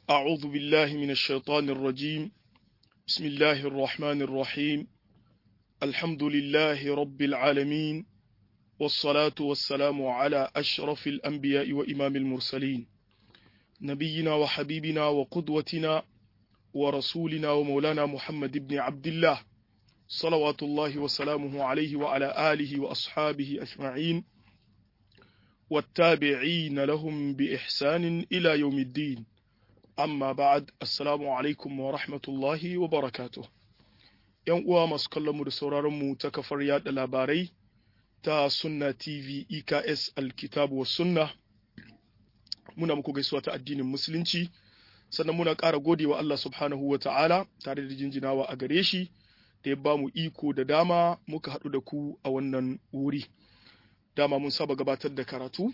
أعوذ بالله من الشيطان الرجيم بسم الله الرحمن الرحيم الحمد لله رب العالمين والصلاة والسلام على أشرف الأنبياء وإمام المرسلين نبينا وحبيبنا وقدوتنا ورسولنا ومولانا محمد بن عبد الله صلوات الله وسلامه عليه وعلى آله وأصحابه أجمعين والتابعين لهم بإحسان إلى يوم الدين amma ba'ad assalamu alaikum wa rahmatullahi wa barakatuh yan uwa masu kallon mu da sauraron mu ta kafar yada labarai ta sunna tv eks alkitabu wa sunna muna muku gaisuwa ta addinin musulunci sannan muna ƙara gode wa Allah subhanahu wa ta'ala tare da jinjinawa a gare shi da ya ba mu iko da dama muka haɗu da ku a wannan wuri dama mun saba gabatar da karatu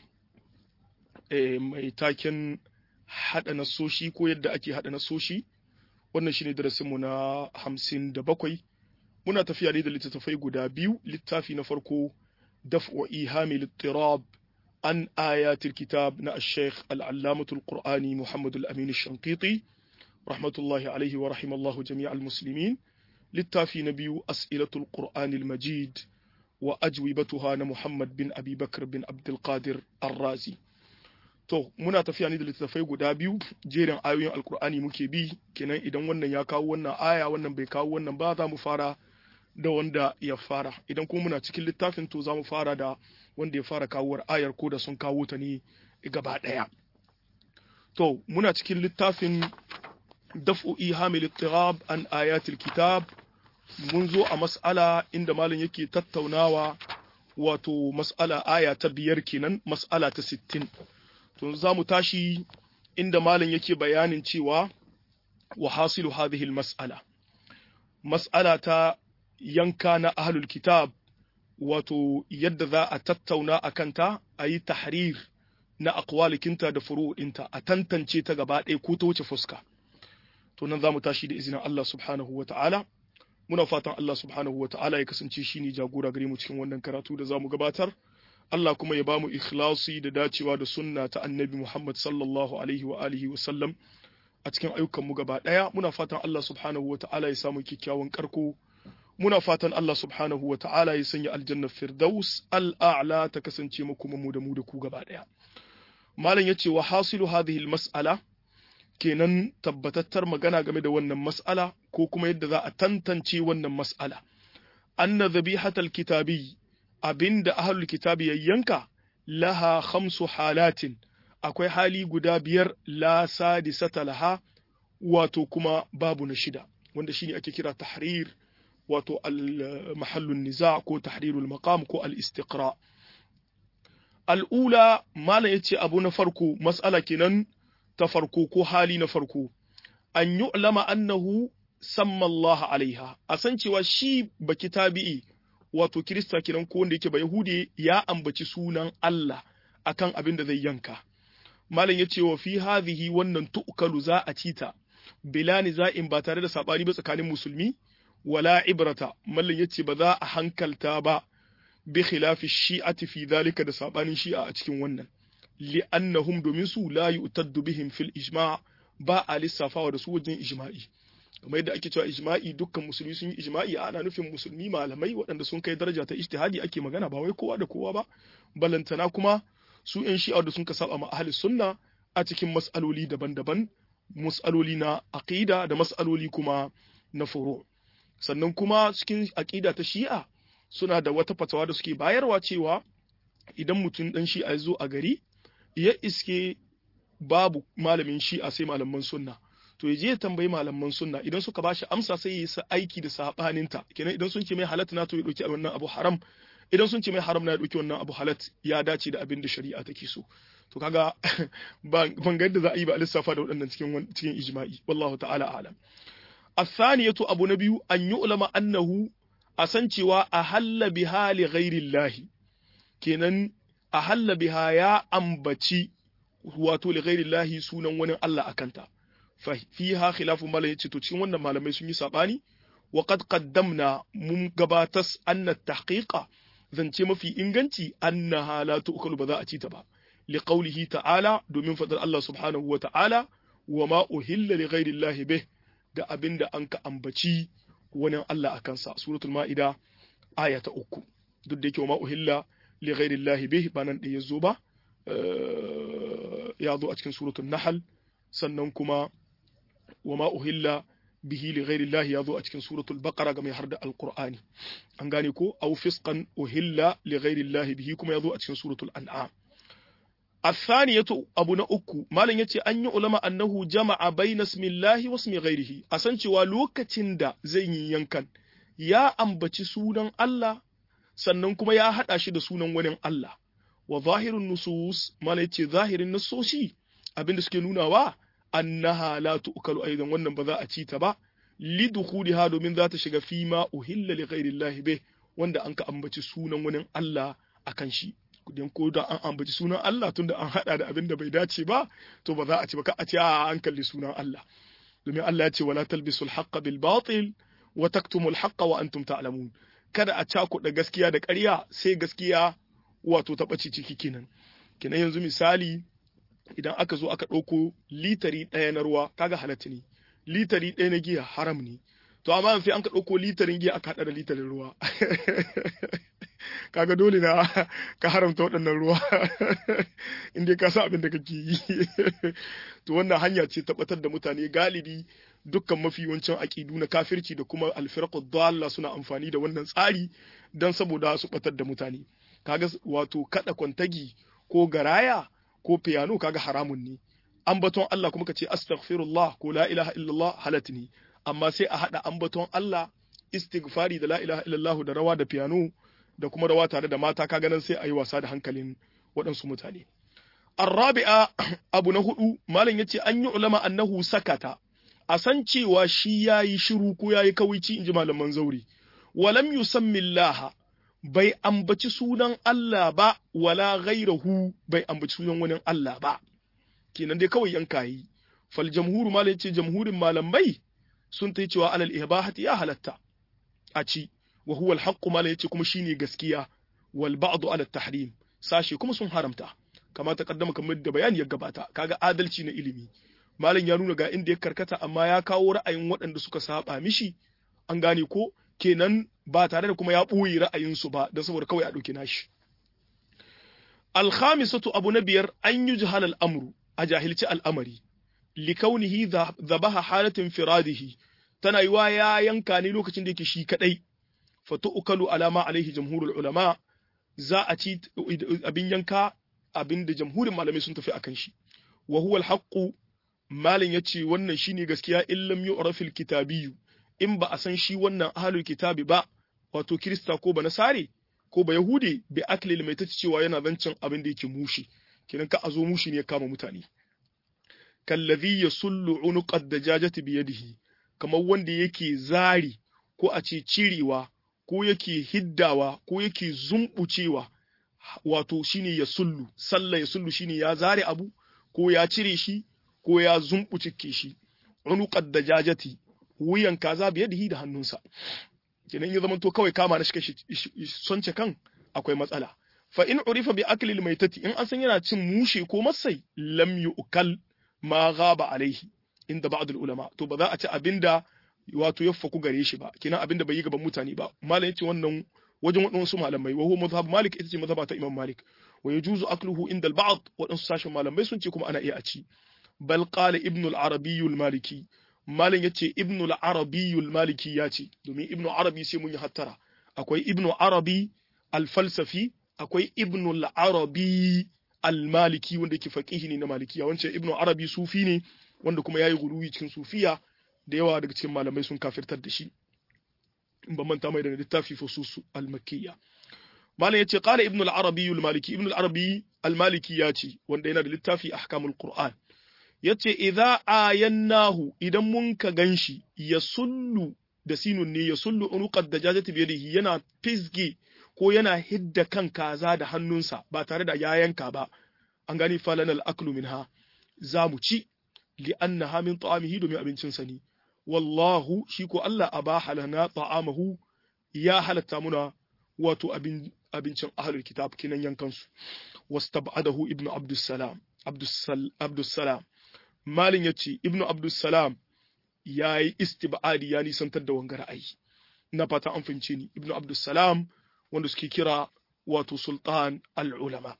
mai taken haɗa nasoshi ko yadda ake haɗa nasoshi wannan shine darasinmu na hamsin da bakwai muna tafiya ne da littattafai guda biyu littafi na farko daf'u ihami littirab an ayatul kitab na ash-shaykh al-allamatul qur'ani muhammad al-amin ash-shanqiti rahmatullahi alaihi wa rahimallahu jami'al muslimin littafi na biyu as'ilatul qur'ani al-majid wa ajwibatuha na muhammad bin abi bakr bin abdul qadir ar-razi To, muna tafiya ne da littattafai guda biyu, jerin ayoyin Alkur'ani muke bi, kenan idan wannan ya kawo wannan aya, wannan bai kawo wannan ba za mu fara da wanda ya fara. Idan kuma muna cikin littafin to za mu fara da wanda ya fara kawowar ayar ko da sun kawo ta ne gaba ɗaya. To, muna cikin littafin daf'u ihamil ittirab an ayatul kitab mun zo a mas'ala inda malam yake tattaunawa wato mas'ala aya ta biyar kenan mas'ala ta sittin. to za mu tashi inda malam yake bayanin cewa wa hasilu hadhihi mas'ala mas'ala ta yanka na ahlul kitab wato yadda za a tattauna a kanta a yi tahrir na aqwalikinta da furu'inta a tantance ta gaba ɗaya ko ta wuce fuska to nan za mu tashi da izinin Allah subhanahu wa ta'ala muna fatan Allah subhanahu wa ta'ala ya kasance shine jagora gare mu cikin wannan karatu da za mu gabatar Allah kuma ya bamu ikhlasi da dacewa da sunna ta annabi Muhammad sallallahu alaihi wa alihi wa sallam a cikin ayyukanmu gaba ɗaya muna fatan Allah subhanahu wa ta'ala ya samu kyakkyawan karko muna fatan Allah subhanahu wa ta'ala ya sanya aljanna firdaus al'a'la ta kasance mu kuma mu da mu da ku gaba ɗaya malam yace wa hasilu hadhihi mas'ala kenan tabbatattar magana game da wannan mas'ala ko kuma yadda za a tantance wannan mas'ala anna dhabihatal kitabi abinda ahlul kitabi ya yanka laha khamsu halatin akwai hali guda biyar la sadisata laha wato kuma babu na shida wanda shine ake kira tahrir wato al-mahallun niza ko tahrirul maqam ko al-istiqra al'ula malam yace abu na farko mas'ala kenan ta farko ko hali na farko an yu'lama annahu samma Allah alaiha a san cewa shi baki tabi'i wato Kirista kenan ko wanda yake ba Yahudi ya ambaci sunan Allah akan abin da zai yanka. Malam ya ce wa fi hadhihi wannan tu'kalu za a cita bila niza'in ba tare da sabani ba tsakanin musulmi wala ibrata mallan ya ce ba za a hankalta ba bi khilafi shi'ati fi dhalika da sabanin shi'a a cikin wannan li'annahum domin su la yu'taddu bihim fil ijma' ba a lissafawa da su wajen ijma'i kamar yadda ake cewa ijma'i dukkan musulmi sun yi ijma'i ana nufin musulmi malamai waɗanda sun kai daraja ta ijtihadi ake magana ba wai kowa da kowa ba balantana kuma su yan shi'a da sun ka saba ma ahli sunna a cikin mas'aloli daban-daban mas'aloli na aqida da mas'aloli kuma na furu sannan kuma cikin aqida ta shi'a suna da wata fatawa da suke bayarwa cewa idan mutum dan shi'a ya zo a gari ya iske babu malamin shi'a sai malaman sunna to ya je ya tambayi malaman sunna idan suka bashi amsa sai ya yi aiki da sabaninta kenan idan sun ce mai halatta na to ya dauki wannan abu haram idan sun ce mai haram na ya dauki wannan abu halat ya dace da abin da shari'a take so to kaga ban ga yadda za a yi ba a lissafa da waɗannan cikin cikin ijma'i wallahu ta'ala a'lam athaniyatu abu na biyu an yu'lama annahu a san cewa a halla biha li ghairillahi kenan a halla biha ya ambaci wato li ghairillahi sunan wani Allah akanta fiha khilafu malai yace to cikin wannan malamai sun yi sabani wa qad qaddamna mun gabatas anna tahqiqa zance mafi inganci annaha la tu'kalu ba za a ci ta ba liqaulihi ta'ala domin fadar Allah subhanahu wa ta'ala wa ma uhilla li ghairi llahi bih da abinda an ka ambaci wani Allah akan sa suratul maida aya ta uku duk da yake wa ma uhilla li ghairi llahi bih ba nan da yazo ba ya zo a cikin suratul nahl sannan kuma wa ma uhilla bihi li ghairi llahi ya zo a cikin suratul baqara game har da alqur'ani an gane ko aw fisqan uhilla li ghairi llahi bihi kuma ya zo a cikin suratul an'am الثانية أبو نأكو ما لن يتي أن يعلم أنه جمع بين اسم الله واسم غيره أسنتي ولوكة تندا زي ينكن يا أمبتي سونا الله sannan kuma ya haɗa shi da sunan wani Allah wa zahirun nusus mala yace zahirin nasoshi abinda suke nunawa annaha la tu'kalu aidan wannan ba za a ci ta ba li dukhuliha domin za ta shiga fi ma uhilla li ghairi Allah bih wanda an ka ambaci sunan wani Allah akan shi dan ko da an ambaci sunan Allah tunda an hada da abin da bai dace ba to ba za a ci ba ka a ce a an kalli sunan Allah domin Allah ya ce wala talbisul haqqa bil batil wa taktumul haqqa wa antum ta'lamun kada a cakuɗa gaskiya da ƙarya sai gaskiya wato ta ɓace ciki kenan kenan yanzu misali idan aka zo aka ɗauko litari ɗaya na ruwa kaga halatta ne litari ɗaya na giya haram ne to amma sai an ka ɗauko litarin giya aka haɗa da litarin ruwa kaga dole na ka haramta waɗannan ruwa inda ka sa abin da kake yi to wannan hanya ce tabbatar da mutane galibi dukkan mafi yawancin aƙidu na kafirci da kuma alfirqu dalla suna amfani da wannan tsari dan saboda su batar da mutane kaga wato kada kwantagi ko garaya ko piano kaga haramun ne ambaton Allah kuma kace astaghfirullah ko la ilaha illallah halat ne amma sai a hada ambaton Allah istighfari da la ilaha illallah da rawa da piano da kuma rawa tare da mata kaga nan sai a yi wasa da hankalin waɗansu mutane Arrabi'a abu na hudu malam yace an yi ulama annahu sakata a san cewa shi yayi shiru ko yayi kawici inji malaman zauri walam yusammi Allah bai ambaci sunan Allah ba wala ghairahu bai ambaci sunan wani Allah ba kenan dai kawai yanka yi fal jamhuru malam yace jamhurin malamai sun ta cewa alal ihbahati ya halatta a ci wa huwa al haqq malam yace kuma shine gaskiya wal ba'd ala tahrim sashe kuma sun haramta kama ta kaddama kamar da bayani ya gabata kaga adalci na ilimi malam ya nuna ga inda ya karkata amma ya kawo ra'ayin waɗanda suka saba mishi an gane ko kenan ba tare da kuma ya ɓoye ra'ayinsu ba don saboda kawai a ɗauki nashi alkhamisatu abu na biyar an yi jihal al'amru a jahilci al'amari likaunihi zabaha halatin firadihi tana yiwa ya yanka ne lokacin da yake shi kadai fatu ukalu alama alaihi jamhurul ulama za a ci abin yanka abin da jamhurin malamai sun tafi akan shi wa huwa alhaqqu malin yace wannan shine gaskiya in lam yu'rafil kitabiyyu in ba a san shi wannan ahlul kitabi ba wato kirista ko ba nasare ko ba yahudi bi akli mai ta cewa yana zancin abin da yake mushi kiran ka azo mushi ne ya kama mutane kallazi yasullu unuqad dajajati bi yadihi kamar wanda yake zari ko a ce cirewa ko yake hiddawa ko yake zumbucewa wato shine ya sullu sallah ya sullu shine ya zare abu ko ya cire shi ko ya zumbucike shi unuqad dajajati wuyan kaza biyadihi da hannunsa kenan ya zamanto kawai kama na shi sonce kan akwai matsala fa in urifa bi akli almaytati in an san yana cin mushe ko masai lam yu'kal ma ghaba alaihi inda ba'd ulama to ba za a ci abinda wato ya faku gare shi ba kenan abinda bai yi gaban mutane ba malam yace wannan wajen waɗansu malamai wa huwa mazhab malik ita ce mazhaba ta imam malik wa yajuzu akluhu inda al-ba'd waɗansu sashen malamai sun ce kuma ana iya a ci bal qala ibn al-arabi al-maliki malam yace ibn al-arabi al-maliki ya ce domin ibn arabi sai mun yi hattara akwai ibn arabi al-falsafi akwai ibn al-arabi al-maliki wanda yake faqihi ne na malikiya wancan ibn arabi sufi ne wanda kuma yayi guruwi cikin sufiya da yawa daga cikin malamai sun kafirtar da shi in ban manta mai da littafi fusus al-makkiyya malam yace qala ibn al-arabi al-maliki ibn al-arabi al-maliki ya ce wanda yana da littafi ahkamul qur'an yace idza ayannahu idan mun ka ganshi ya sullu da sinun ne ya sullu unuqad dajajati bi yadihi yana fisge ko yana hidda kan kaza da hannunsa ba tare da ya yanka ba an gani falana al-aklu minha za mu ci li annaha min ta'amihi domin abincin sa ne wallahu shi ko Allah abaha lana ta'amahu ya halatta muna wato abin abincin ahlul kitab kinan yankan su wastab'adahu ibnu abdus salam abdus salam malin yace ibnu abdussalam yayi istibadi ya nisantar da wanga ra'ayi na fata an fahimce ni ibnu abdussalam wanda suke kira wato sultan al-ulama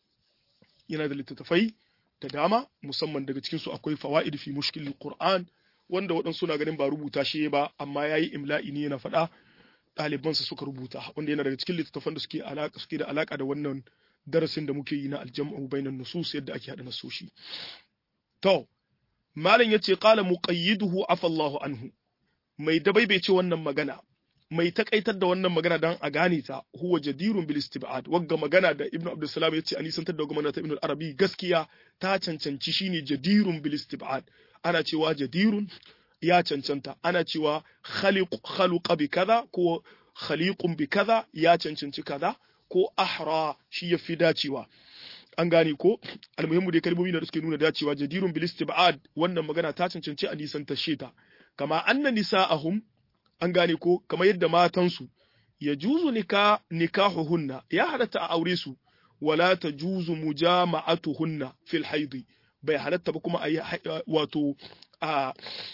yana da littattafai da dama musamman daga cikin su akwai fawaid fi mushkilil qur'an wanda waɗansu na ganin ba rubuta shi ba amma yayi imla'i ne yana faɗa ɗalibansa suka rubuta wanda yana daga cikin littattafan da suke alaka suke da alaka da wannan darasin da muke yi na aljam'u bainan nusus yadda ake hada nasoshi to malam yace qala muqayyiduhu afa Allahu anhu mai dabaibace wannan magana mai takaitar da wannan magana dan a gane ta huwa jadirun bil istibad wagga magana da ibnu abdul salam yace ani santar da magana ta ibnu arabi gaskiya ta cancanci shine jadirun bil istibad ana cewa jadirun ya cancanta ana cewa khaliq khaluqa bi kaza ko khaliqun bi kaza ya cancanci kaza ko ahra shi ya fi dacewa an gane ko almuhimmu dai kalmomi da suke nuna dacewa jadirun bil istibad wannan magana ta cancanci a nisan tashe ta kama anna nisa'ahum an gane ko kamar yadda matansu ya juzu nika nikahuhunna ya halatta a aure su wala ta juzu mujama'atuhunna fil haidi bai halatta ba kuma a yi wato a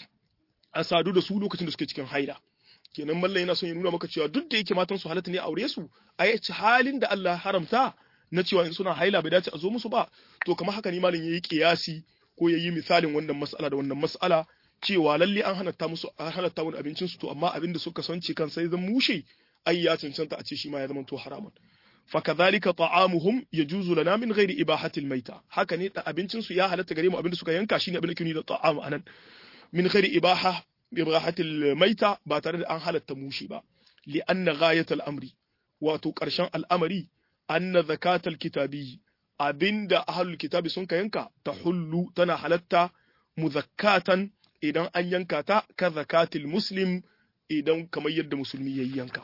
a sadu da su lokacin da suke cikin haida kenan mallan yana son ya nuna maka cewa duk da yake matan su halatta ne a aure su a yi halin da Allah haramta na cewa in suna haila bai dace a zo musu ba to kamar haka ne mallan yayi kiyasi ko yayi misalin wannan mas'ala da wannan mas'ala cewa lalle an halatta musu an halatta wani abincin su to amma abin da suka sanci kan sai zan mushe ai ya cancanta a ce shi ma ya zama to haramun fakadhalika ta'amuhum yajuzu lana min ghairi ibahati almayta haka ne da abincin su ya halatta gare mu abin da suka yanka shine abin da kini da ta'amu anan min ghairi ibaha ibahati almayta ba tare da an halatta mushi ba li anna ghayat al-amri wato karshen al'amari anna zakatal kitabi abinda ahlul kitabi sun ka yanka tahullu tana halatta muzakkatan idan an yanka ta ka zakatil muslim idan kamar yadda musulmi yayi yanka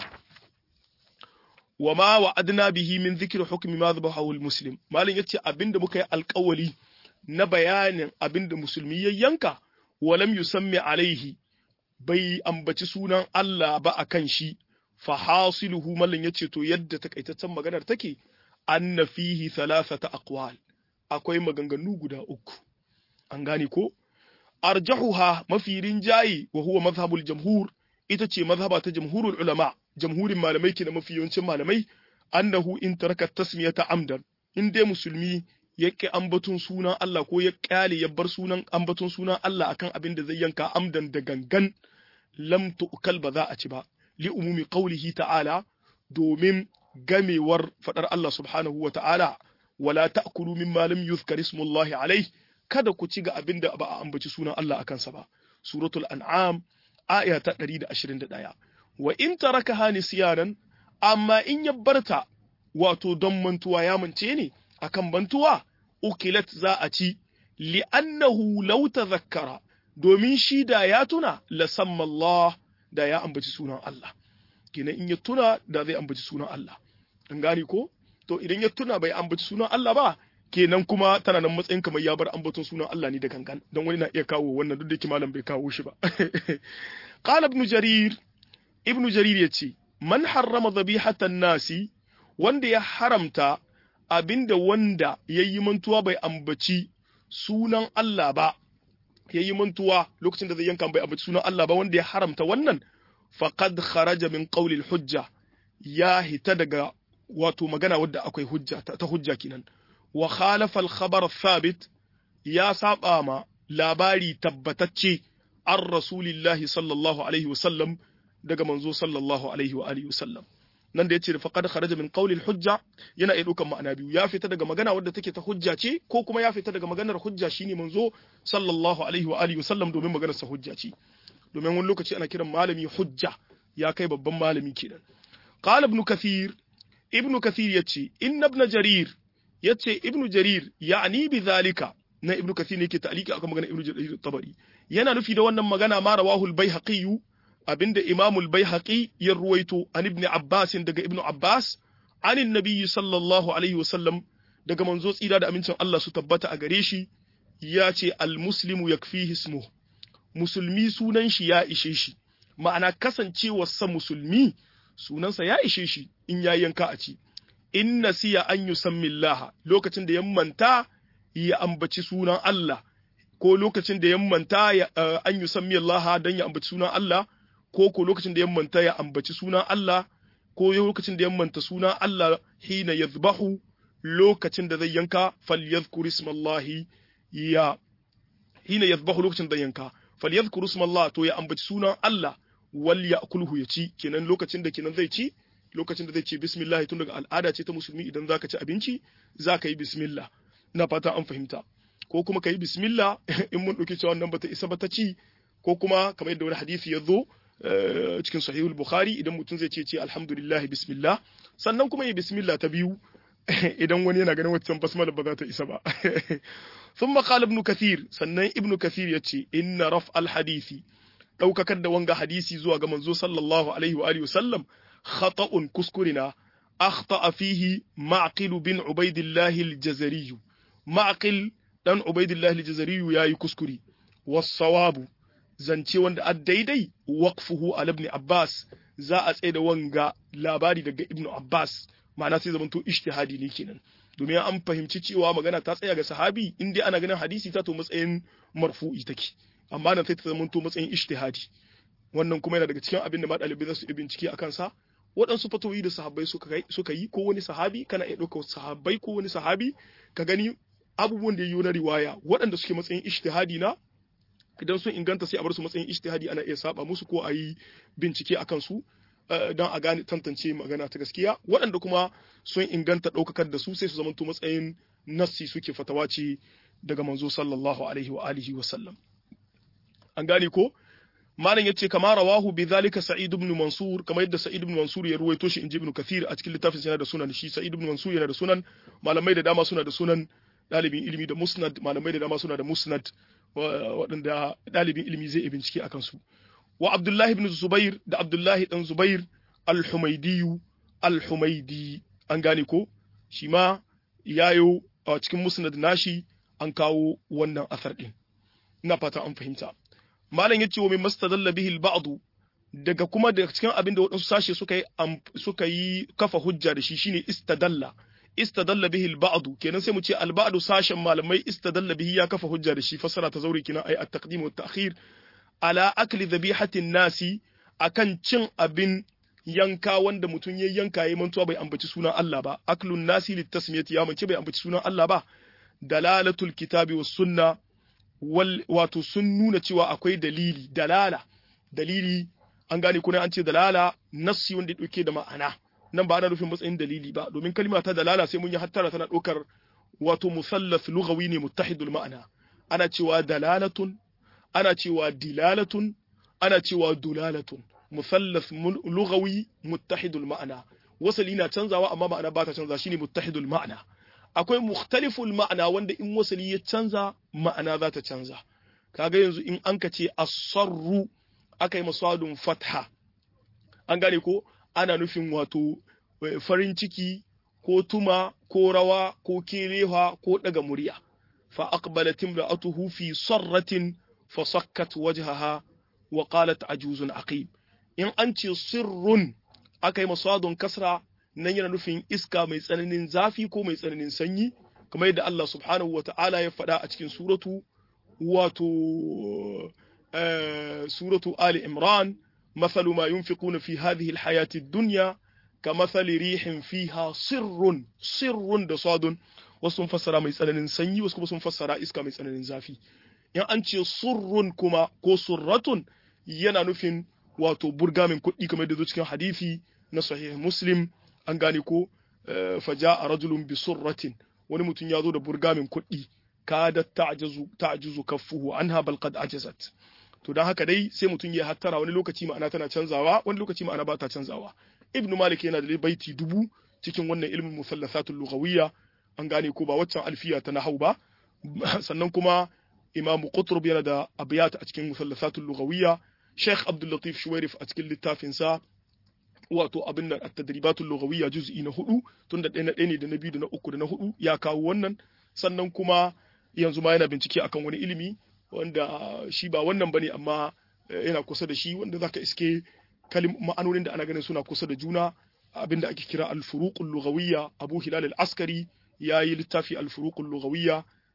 wama wa'adna bihi min zikri hukmi ma dhabahu muslim malin yace abinda muka yi alƙawali na bayanin abinda musulmi yayi yanka walam yusammi alaihi bai ambaci sunan Allah ba akan shi fa hasiluhu malin yace to yadda takaitaccen maganar take anna fihi thalathata aqwal akwai maganganu guda uku an gane ko arjahuha mafi rinjayi wa huwa mazhabul jamhur ita ce mazhaba ta jamhurul ulama jamhurin malamai ke da mafi yawancin malamai annahu in taraka tasmiyata amdan in dai musulmi ya ƙi ambaton sunan Allah ko ya ƙyale ya bar sunan ambaton sunan Allah akan abin da zai yanka amdan da gangan lam tu'kal ba za a ci ba li umumi qawlihi ta'ala domin gamewar fadar Allah subhanahu wa ta'ala wala ta'kulu mimma lam yuzkar ismullahi alayhi kada ku ci ga abin da ba a ambaci sunan Allah akan sa ba suratul an'am aya ta 121 wa in tarakaha nisyanan amma in ya barta wato don mantuwa ya mance ne akan bantuwa ukilat za a ci li'annahu law tadhakkara domin shi da ya tuna la samma Allah da ya ambaci sunan Allah kenan in ya tuna da zai ambaci sunan Allah an gane ko to idan ya tuna bai ambaci sunan Allah ba kenan kuma tana nan matsayin kamar ya bar ambaton sunan Allah ne da gangan don wani na iya kawo wannan duk da yake malam bai kawo shi ba qala ibn jarir ibn jarir yace man harrama dhabihatan nasi wanda ya haramta abinda wanda yayi mantuwa bai ambaci sunan Allah ba yayi mantuwa lokacin da zai yanka bai ambaci sunan Allah ba wanda ya haramta wannan faqad kharaja min qawli hujja ya hita daga wato magana wadda akwai hujja ta hujja kenan wa khalafa al-khabar thabit ya saba ma labari tabbatacce an rasulillahi sallallahu alaihi wasallam daga manzo sallallahu alaihi wa alihi wasallam nan da yace faqad kharaja min qawli al-hujja yana iya dukan ma'ana biyu ya fita daga magana wadda take ta hujja ce ko kuma ya fita daga maganar hujja shine manzo sallallahu alaihi wa alihi wasallam domin maganar sa hujja ce domin wani lokaci ana kiran malami hujja ya kai babban malami kenan qala ibn kathir ibn kathir yace inna ibn jarir yace ibn jarir ya'ni bi zalika na ibn kathir ne yake ta'liki akan magana ibn jarir tabari yana nufi da wannan magana ma rawahu al-baihaqi abinda Imam al-Baihaqi ya ruwaito an ibn Abbas daga ibn Abbas anin nabiyyi sallallahu alaihi wasallam daga manzo tsira da amincin Allah su tabbata a gare shi ya ce al-muslimu yakfihi ismu musulmi sunan shi ya ishe shi ma'ana kasancewar sa musulmi sunansa ya ishe shi in ya yanka a ci in nasiya an yusammi Allah lokacin da ya manta ya ambaci sunan Allah ko lokacin da ya manta an yi sammi Allah dan ya ambaci sunan Allah ko ko lokacin da ya manta ya ambaci sunan Allah ko lokacin da ya manta sunan Allah hina yadhbahu lokacin da zai yanka falyadhkur ismallahi ya hina yadhbahu lokacin da yanka falyadhkur ismallah to ya ambaci sunan Allah wal ya'kulhu ya ci kenan lokacin da kenan zai ci lokacin da zai ce bismillah tun daga al'ada ce ta musulmi idan zaka ci abinci zaka yi bismillah ina fata an fahimta ko kuma ka yi bismillah in mun ɗauki cewa wannan bata isa ba ta ci ko kuma kamar yadda wani hadisi ya zo cikin sahihul bukhari idan mutum zai ce ce alhamdulillah bismillah sannan kuma yi bismillah ta biyu idan wani yana ganin waccan basmala ba za ta isa ba ثم قال ابن كثير sannan ibnu kathir yace inna raf al hadisi daukakar da wanga hadisi zuwa ga manzo sallallahu alaihi wa alihi wasallam khata'un kuskurina akhta'a fihi ma'qil bin ubaidillah al jazari ma'qil dan ubaidillah al jazari yayi kuskuri was-sawabu zance wanda a daidai waqfuhu al ibn abbas za a tsaye da wanga labari daga ibnu abbas ma'ana sai zamanto ijtihadi ne kenan domin an fahimci cewa magana ta tsaya ga sahabi in dai ana ganin hadisi ta to matsayin marfu'i take amma nan sai ta zama to matsayin ijtihadi wannan kuma yana daga cikin abin da ma ɗalibai za su yi bincike a kansa waɗansu fatoyi da sahabbai suka yi ko wani sahabi kana iya ɗaukar sahabbai ko wani sahabi ka gani abubuwan da ya yi na riwaya waɗanda suke matsayin ijtihadi na idan sun inganta sai a bar su matsayin ijtihadi ana iya saba musu ko a yi bincike a kansu don a gane tantance magana ta gaskiya waɗanda kuma sun inganta ɗaukakar da su sai su zamanto matsayin nassi suke fatawa ce daga manzo sallallahu alaihi wa alihi wa sallam an gane ko malam yace kama rawahu bi zalika sa'id ibn mansur kamar yadda sa'id ibn mansur ya ruwaito shi inji ibn kathir a cikin littafin yana da sunan shi sa'id ibn mansur yana da sunan malamai da dama suna da sunan dalibin ilimi da musnad malamai da dama suna da musnad waɗanda dalibin ilimi zai bincike akan su wa Abdullahi ibn Zubair da Abdullahi dan Zubair al-Humaydiyu al-Humaydi an gane ko shi ma yayo a cikin musnad nashi an kawo wannan asar din ina fata an fahimta malam yace wa min mastadalla bihi al-ba'd daga kuma daga cikin abin da waɗansu sashe suka yi suka yi kafa hujja da shi shine istadalla istadalla bihi al-ba'd kenan sai mu ce al-ba'd sashen malamai istadalla bihi ya kafa hujja da shi fasara ta zauri kenan ai at-taqdim wa at-ta'khir ala akli dhabihatin nasi akan cin abin yanka wanda mutum ya yanka ya mantuwa bai ambaci sunan Allah ba aklun nasi litasmiyati ya mance bai ambaci sunan Allah ba dalalatul kitabi was sunna wal wato sun nuna cewa akwai dalili dalala dalili an gane kuna an ce dalala nassi wanda dauke da ma'ana nan ba ana nufin matsayin dalili ba domin kalma ta dalala sai mun yi hattara tana ɗaukar wato musallas lughawi ne muttahidul ma'ana ana cewa dalalatun ana cewa dilalatun ana cewa dulalatun musallas lughawi muttahidul ma'ana wasali na canzawa amma ma'ana ba ta canza shine muttahidul ma'ana akwai mukhtaliful ma'ana wanda in wasali ya canza ma'ana za ta canza kaga yanzu in an ka ce asarru aka yi masadun fatha an gane ko ana nufin wato farin ciki ko tuma ko rawa ko kelewa ko daga murya fa aqbalat imra'atuhu fi sarratin fa sakkat wajhaha wa qalat ajuzun aqim in an ce sirrun aka yi masadun kasra nan yana nufin iska mai tsananin zafi ko mai tsananin sanyi kamar yadda Allah subhanahu wata'ala ya faɗa a cikin suratu wato suratu Ali Imran مثل ما ينفقون في هذه الحياة الدنيا كمثل ريح فيها سر سر da sadun wasu sun fassara mai tsananin sanyi wasu kuma sun fassara iska mai tsananin zafi in an ce surrun kuma ko surratun yana nufin wato burgamin kuɗi kamar da zo cikin hadisi na sahih muslim an gane ko faja a rajulun bi surratin wani mutum ya zo da burgamin kuɗi kada ta'jazu ta'juzu kaffuhu anha bal qad ajazat to don haka dai sai mutum ya hattara wani lokaci ma'ana tana canzawa wani lokaci ma'ana ba ta canzawa ibnu malik yana da baiti dubu cikin wannan ilmin musallasatul lughawiyya an gane ko ba waccan alfiya ta nahau ba sannan kuma imamu qutrub yana da abiyat a cikin musallasatul lughawiyya sheikh abdul latif shuwairif a cikin littafin sa wato abin nan at-tadribatul lughawiyya juz'i na hudu tunda ɗaya na ɗaya ne da na biyu da na uku da na hudu ya kawo wannan sannan kuma yanzu ma yana bincike akan wani ilimi wanda shi ba wannan bane amma yana kusa da shi wanda zaka iske kalim ma'anonin da ana ganin suna kusa da juna abinda ake kira al-furuqul lughawiyya Abu Hilal al-Askari yayi littafi al-furuqul lughawiyya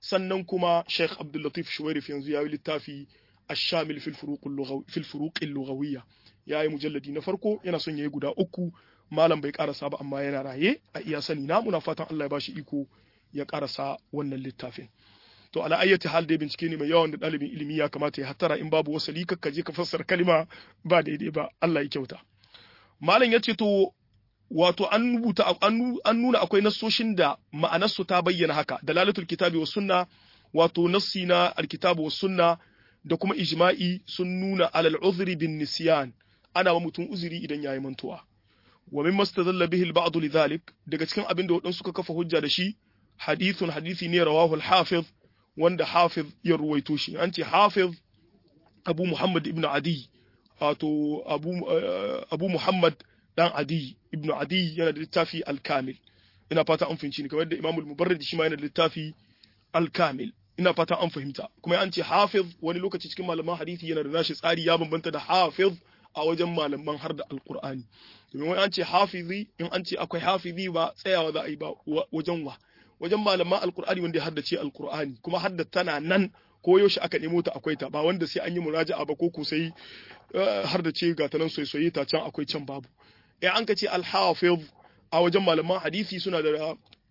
sannan kuma Sheikh Abdul Latif Shuwairif yanzu ya yi littafi Ash-Shamil fil Furuq fil Furuq al-Lughawiyya ya yi mujalladi na farko yana son yayi guda uku malam bai karasa ba amma yana raye a iya sani na muna fatan Allah ya bashi iko ya karasa wannan littafin to ala ayyati hal dai bincike ne mai yawan da ɗalibin ilimi ya kamata ya hattara in babu wasali ka je ka fassara kalima ba daidai ba Allah ya kyauta malam ya ce to wato an rubuta an nuna akwai nassoshin da ma'anarsu ta bayyana haka dalalatul kitabi was sunna wato nassi na alkitabu was sunna da kuma ijma'i sun nuna alal uzri bin nisyan ana wa mutum uzuri idan yayi mantuwa wa mimma stadalla bihi al-ba'd lidhalik daga cikin abin da wadansu suka kafa hujja da shi hadithun hadisi ne rawahu al-hafiz wanda hafiz ya ruwaito shi an ce hafiz abu muhammad ibn adi wato abu abu muhammad dan adi ibn adi yana da littafi al-kamil ina fata an fahimci ni kamar da imamul mubarrid shi ma yana da littafi al-kamil ina fata an fahimta kuma an ce hafiz wani lokaci cikin malaman hadisi yana da nashi tsari ya bambanta da hafiz a wajen malaman har da alqur'ani domin wani an ce hafizi in an ce akwai hafizi ba tsayawa za a yi ba wajen wa wajen malaman alqur'ani wanda ya haddace alqur'ani kuma hadda tana nan ko yaushe aka nemo ta akwai ta ba wanda sai an yi muraja'a ba ko ko sai har da ce ga ta nan soyayya ta can akwai can babu in an ka ce al-hafiz a wajen malaman hadisi suna da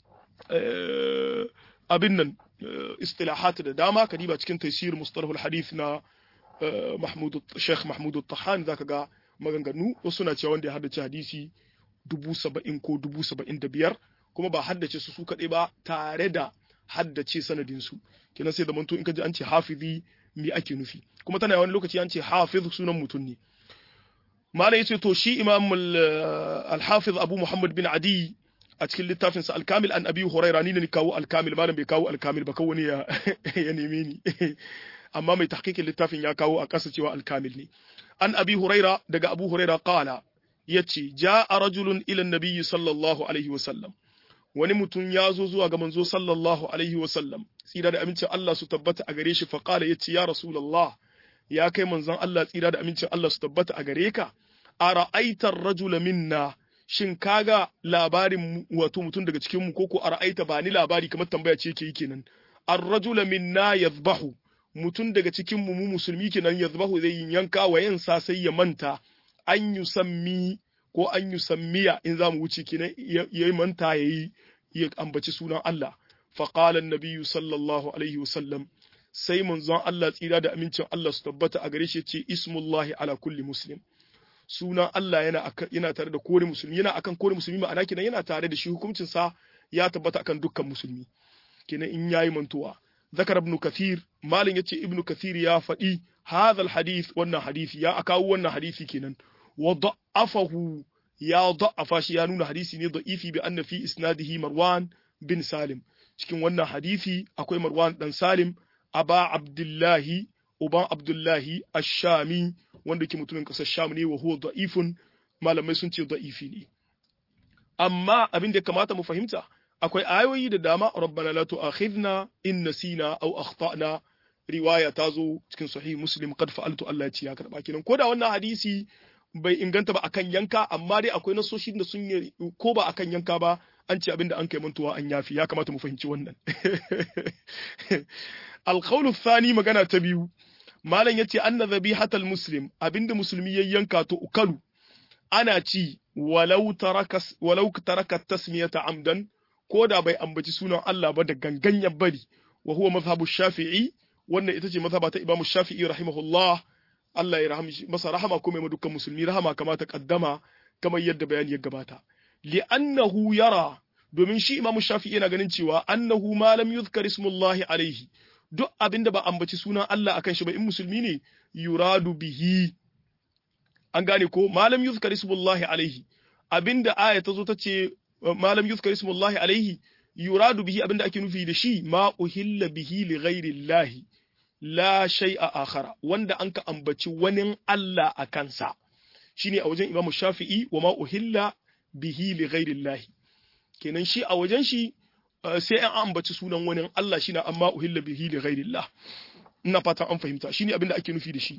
abin nan istilahat da dama ka diba cikin tafsir mustalahul hadith na Mahmud Sheikh Mahmud Tahan zaka ga maganganu wasu na cewa wanda ya haddace hadisi dubu saba'in ko dubu saba'in da biyar kuma ba haddace su su kaɗai ba tare da haddace sanadin su kenan sai zamanto in ka ji an ce hafizi me ake nufi kuma tana wani lokaci an ce hafiz sunan mutum ne malai yace to shi imam al-hafiz abu muhammad bin adi a cikin littafin sa al-kamil an abi huraira ni ne kawo al-kamil malam bai kawo al-kamil ba kawai ya ya neme ni amma mai tahqiqin littafin ya kawo a kasa cewa al-kamil ne an abi huraira daga abu huraira qala yace jaa rajulun ila an-nabi sallallahu alaihi wa sallam wani mutum ya zo zuwa ga manzo sallallahu alaihi wa sallam tsira da amincin Allah su tabbata a gare shi fa qala yace ya rasulullah ya kai manzon Allah tsira da amincin Allah su tabbata a gare ka ara'aita ar-rajula minna shin kaga labarin wato mutum daga cikin mu koko ara'aita ba ni labari kamar tambaya ce yake yi kenan ar-rajula minna yadhbahu mutum daga cikin mu mu musulmi kenan yadhbahu zai yanka wa yansa sai ya manta an yusammi ko an yusammiya in za mu wuce kenan yayi manta yayi ya ambaci sunan Allah fa qala an-nabiyyu sallallahu alaihi wasallam sai manzon Allah tsira da amincin Allah su tabbata a gare shi ce ismullahi ala kulli muslim sunan Allah yana yana tare da kowane musulmi yana akan kowane musulmi ma'ana kenan yana tare da shi hukuncin sa ya tabbata akan dukkan musulmi kenan in yayi mantuwa zakar ibn kathir malin yace ibn kathir ya faɗi hadha alhadith wannan hadisi ya akawo wannan hadisi kenan wa da'afahu ya da'afa shi ya nuna hadisi ne da'ifi bi anna fi isnadihi marwan bin salim cikin wannan hadisi akwai marwan dan salim aba abdullahi uban abdullahi ashami wanda ke mutumin kasar sham ne wa huwa da'ifun malamai sun ce da'ifi ne amma abin da kamata mu fahimta akwai ayoyi da dama rabbana la tu'akhidna in nasina aw akhtana riwaya ta zo cikin sahih muslim qad fa'altu Allah ya ce ya karba kenan ko da wannan hadisi bai inganta ba akan yanka amma dai akwai nasoshi da sun yi ko ba akan yanka ba an ce abinda an kai mantuwa an yafi ya kamata mu fahimci wannan alqawlu thani magana ta biyu malam yace anna dhabihatal muslim abinda musulmi ya yanka to ukalu ana ci walau taraka walau taraka tasmiyata amdan ko da bai ambaci sunan Allah ba da gangan ya bari wa huwa mazhabu shafi'i wannan ita ce mazhaba ta imamu shafi'i rahimahullah Allah ya rahama masa rahama kuma ya dukkan musulmi rahama kama ta kaddama kamar yadda bayani ya gabata li'annahu yara domin shi imamu shafi'i yana ganin cewa annahu ma lam yuzkar ismullahi alaihi duk abinda ba ambaci sunan Allah akan shi ba in musulmi ne yuradu bihi an gane ko malam yuzkar ismullahi alaihi abinda aya ta zo ta ce malam yuzkar ismullahi alaihi yuradu bihi abinda ake nufi da shi ma uhilla bihi li ghairi la shay'a akhara wanda an ka ambaci wani Allah a kansa shine a wajen Imam Shafi'i wa ma uhilla bihi li ghairi kenan shi a wajen shi sai an ambaci sunan wani Allah shine amma uhilla bihi li ghairi ina fatan an fahimta shine abinda ake nufi da shi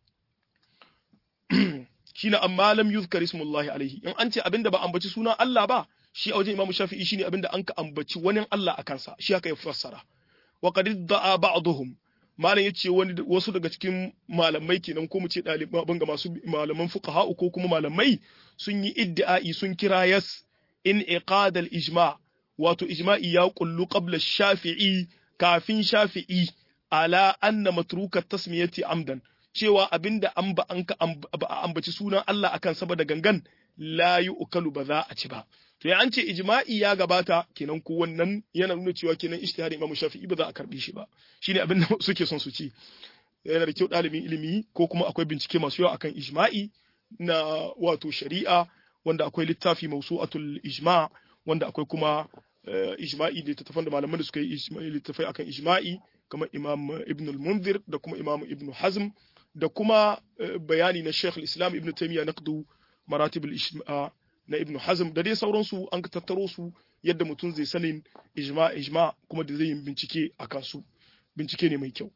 shine amma lam yuzkar ismullahi alaihi in an ce abinda ba ambaci sunan Allah ba shi a wajen Imam Shafi'i shine abinda an ka ambaci wani Allah a kansa shi haka ya fassara wa qad da'a ba'dhum malam yace wani wasu daga cikin malamai kenan ko mu ce ɗaliban ga masu malaman fuqaha ko kuma malamai sun yi iddi'ai sun kira yas in iqadal ijma wato ijma'i ya kullu qabla shafi'i kafin shafi'i ala anna matruka tasmiyati amdan cewa abinda an ba an ka ambaci sunan Allah akan saboda gangan la yu'kalu ba za a ci ba to ya an ce ijma'i ya gabata kenan ko wannan yana nuna cewa kenan ijtihadi Imam Shafi'i ba za a karbi shi ba shine abin da suke son su ci yana da kyau ɗalibin ilimi ko kuma akwai bincike masu yawa akan ijma'i na wato shari'a wanda akwai littafi mausu'atul ijma' wanda akwai kuma ijma'i da tattafan da malaman da suka yi littafai akan ijma'i kamar Imam Ibn al-Munzir da kuma Imam Ibn Hazm da kuma bayani na Sheikh al-Islam Ibn Taymiyyah naqdu maratib al-ijma' na Ibn Hazm da dai sauransu an ka tattaro su yadda mutum zai sanin ijma ijma kuma da zai yi bincike a kansu bincike ne mai kyau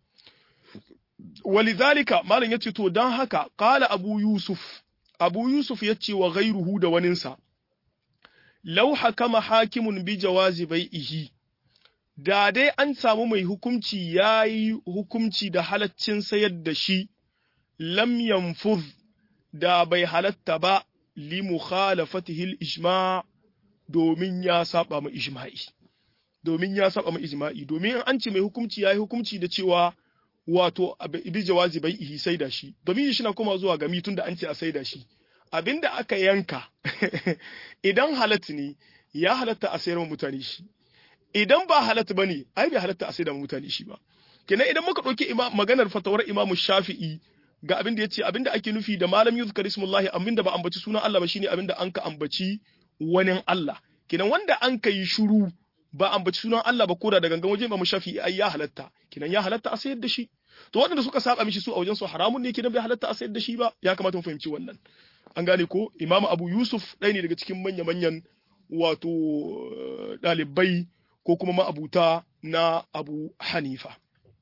walidhalika malam yace to dan haka qala abu yusuf abu yusuf yace wa ghayruhu da waninsa law hakama hakimun bi jawazi bai'ihi da dai an samu mai hukunci yayi hukunci da halaccin sayar da shi lam yanfuz da bai halatta ba li mukhalafatihi al-ijma' domin ya saba ma ijma'i domin ya saba ma ijma'i domin an ce mai hukunci yayi hukunci da cewa wato bi jawazi bai ihi sai da shi domin shi na koma zuwa ga mitun da an ce a sai da shi abinda aka yanka idan halatta ne ya halatta a sayar wa mutane shi idan ba halatta bane ai bai halatta a sayar da mutane shi ba kenan idan muka ɗauki maganar fatawar imamu shafi'i ga abin da ya ce abin da ake nufi da malam yuzkar ismullahi abin da ba ambaci sunan Allah ba shine abin da an ka ambaci wani Allah kenan wanda an ka yi shuru ba ambaci sunan Allah ba koda da gangan waje ba mu shafi ai ya halatta kenan ya halatta a sayar da shi to waɗanda suka saba mishi su a wajen su haramun ne kenan bai halatta a sayar da shi ba ya kamata mu fahimci wannan an gane ko imamu abu yusuf ɗaya ne daga cikin manya manyan wato ɗalibai ko kuma ma'abuta na abu hanifa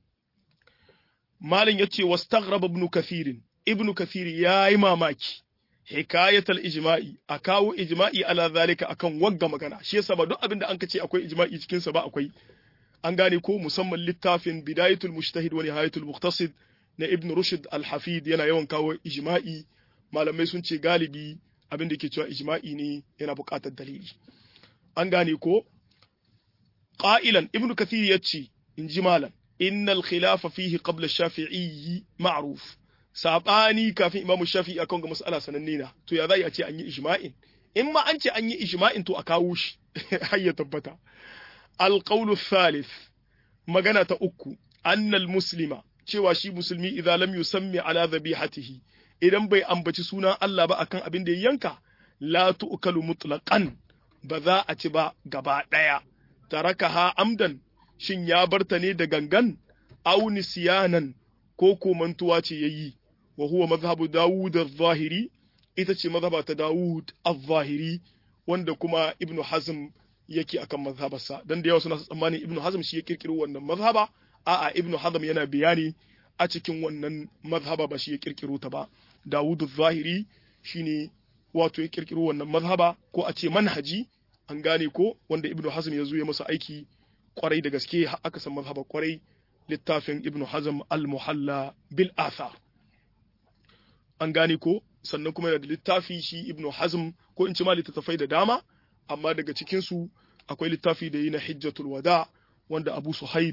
Malam ya ce, Wastaghraba ibn Kathirin, ibn Kathir ya yi mamaki, hikayatal ijma'i, a kawo ijma'i ala zalika akan wagga magana, shi yasa ba duk abin da an ka ce akwai ijma'i cikinsa ba akwai. An gane ko musamman littafin Bidayatul Mujtahid wa Nihayatul Muqtasid na Ibn Rushd Al-Hafid yana yawan kawo ijma'i, malamai sun ce galibi abin da ke cewa ijma'i ne yana buƙatar dalili. An gane ko? Ƙa'ilan Ibn Kathir ya ce, in ji malam, innal khilafa fihi qabla shafi'i ma'ruf sabani kafin imamu shafi'i akan ga mas'ala sananne na to ya zai a ce an yi ijma'in in ma an ce an yi ijma'in to a kawo shi har ya tabbata alqawlu thalith magana ta uku annal muslima cewa shi musulmi idan lam yusammi ala dhabihatihi idan bai ambaci sunan Allah ba akan abin da ya yanka la tu'kalu mutlaqan ba za a ci ba gaba daya tarakaha amdan shin ya barta ne da gangan aw nisyanan ko ko mantuwa ce yayi wa huwa mazhabu Dawud az-Zahiri ita ce mazhaba ta Dawud az-Zahiri wanda kuma Ibn Hazm yake akan mazhabarsa dan da yawa suna tsammanin Ibn Hazm shi ya kirkiro wannan mazhaba a'a Ibn Hazm yana bayani a cikin wannan mazhaba ba shi ya kirkiro ta ba Dawud az-Zahiri shine wato ya kirkiro wannan mazhaba ko a ce manhaji an gane ko wanda Ibn Hazm ya zo ya masa aiki kwarai da gaske aka san mazhaba kwarai littafin Ibn Hazm al-Muhalla bil Athar an gane ko sannan kuma yana da littafi shi Ibn Hazm ko in ci ma littattafai da dama amma daga cikin su akwai littafi da yi na Hijjatul Wada wanda Abu Suhaib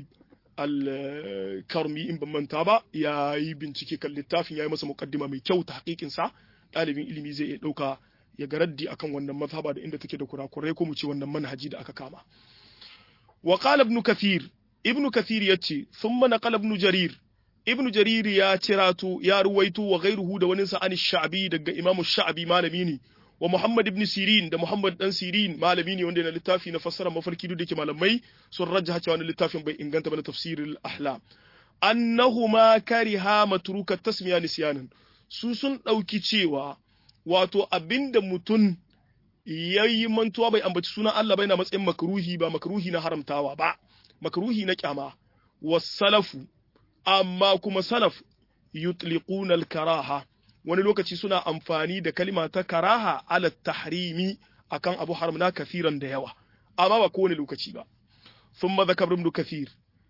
al-Karmi in ban manta ba ya yi bincike kan littafin ya yi masa mukaddima mai kyau ta hakikin sa ɗalibin ilimi zai iya ɗauka ya ga raddi akan wannan mazhaba da inda take da kurakurai ko mu ce wannan manhaji da aka kama wa qala ibn kathir ibn kathir yace thumma naqala ibn jarir ibn jarir ya cirato ya ruwaito wa ghairuhu da wani sa an sha'bi daga imamu sha'bi malami ne wa muhammad ibn sirin da muhammad dan sirin malami ne wanda yana littafi na fassara mafarki duk da ke malamai sun rajjaha cewa wannan littafin bai inganta ba na tafsirul ahlam annahuma kariha matruka tasmiya nisyanan su sun dauki cewa wato abinda mutum ya yi mantuwa bai ambaci sunan Allah bai na matsayin makruhi ba makruhi na haramtawa ba makruhi na kyama wasalafu amma kuma salaf yutliquna al-karaha wani lokaci suna amfani da kalima ta karaha ala tahrimi akan abu haramna kafiran da yawa amma ba kowane lokaci ba thumma zakar ibn kathir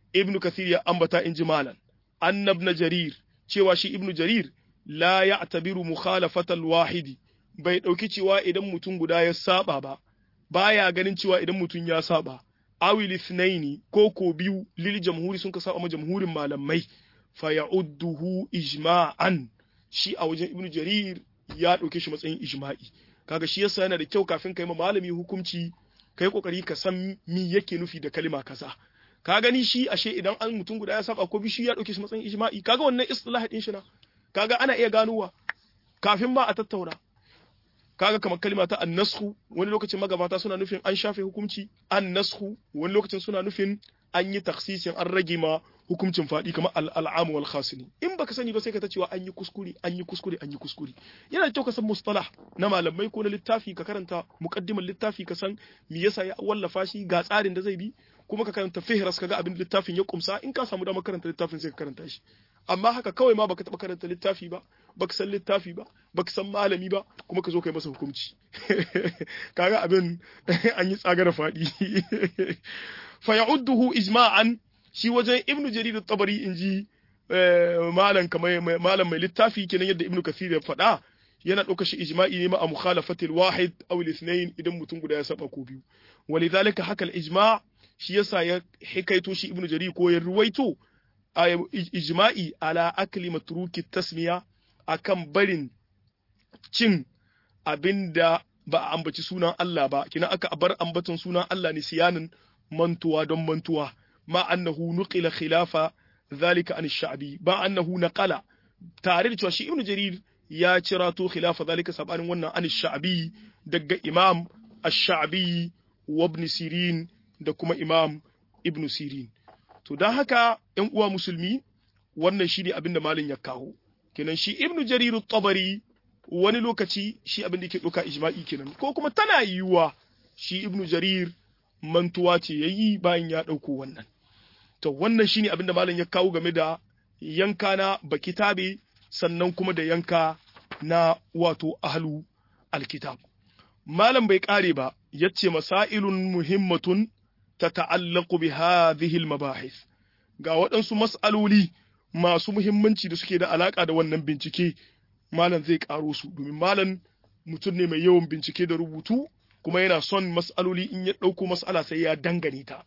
ibnu kathir ya ambata inji malan annabna jarir cewa shi ibnu jarir la ya'tabiru mukhalafatal wahidi bai dauki cewa idan mutum guda ya saba ba baya ganin cewa idan mutum ya saba awil ithnaini ko ko biyu lil jamhuri sun ka saba ma jamhurin malamai fa ya'udduhu ijma'an shi a wajen ibnu jarir ya dauke shi matsayin ijma'i kaga shi yasa yana da kyau kafin kai ma malami hukunci kai kokari ka san mi yake nufi da kalima kaza ka gani shi ashe idan an mutum guda ya saba ko bishi ya dauke shi matsayin ijma'i kaga wannan istilah din shi na kaga ana iya ganowa kafin ma a tattauna kaga kamar kalima ta annashu wani lokacin magabata suna nufin an shafe hukunci annashu wani lokacin suna nufin an yi taksisin an rage ma hukuncin faɗi kamar al'amu wal khasini in baka sani ba sai ka ta cewa an yi kuskure an yi kuskure an yi kuskure yana da kyau ka san mustalah na malamai ko na littafi ka karanta muqaddimar littafi ka san me yasa ya wallafa shi ga tsarin da zai bi kuma ka karanta fihras kaga abin littafin ya kumsa in ka samu damar karanta littafin sai ka karanta shi amma haka kawai ma baka taba karanta littafi ba baka san littafi ba baka san malami ba kuma ka zo kai masa hukunci kaga abin an yi tsagara faɗi fa ya'udduhu ijma'an shi wajen ibnu jarir at-tabari inji malam kamar malam mai littafi kenan yadda ibnu kathir ya faɗa yana ɗauka shi ijma'i ne ma a mukhalafatil wahid aw al-ithnayn idan mutum guda ya saba ko biyu walidhalika haka al-ijma' shi yasa ya hikaito shi ibnu jarir ko ya ruwaito ijma'i ala akli matruki tasmiya akan barin cin abinda ba a ambaci sunan Allah ba kina aka bar ambaton sunan Allah ne siyanin mantuwa don mantuwa ma annahu nuqila khilafa zalika an sha'bi ba annahu naqala tare da cewa shi ibnu jarir ya cirato khilafa zalika sabanin wannan an sha'bi daga imam ash-sha'bi wa ibn sirin da kuma imam ibn sirin to don haka ‘yan uwa musulmi wannan shi ne abin da malin ya kawo kenan shi ibnu jariru tabari wani lokaci shi abin da ke ɗauka ijma'i kenan ko kuma tana yiwuwa shi ibnu jarir mantuwa ce ya yi bayan ya ɗauko wannan to wannan shi ne abin da malin ya kawo game da yanka na bakitabe sannan kuma da yanka na wato ahlu alkitab malam bai ƙare ba yace masailun muhimmatun tata'allaqu bi hadhihi al-mabahith ga waɗansu mas'aloli masu muhimmanci da suke da alaka da wannan bincike malam zai karo su domin malam mutum ne mai yawan bincike da rubutu kuma yana son mas'aloli in ya ɗauko mas'ala sai ya dangane ta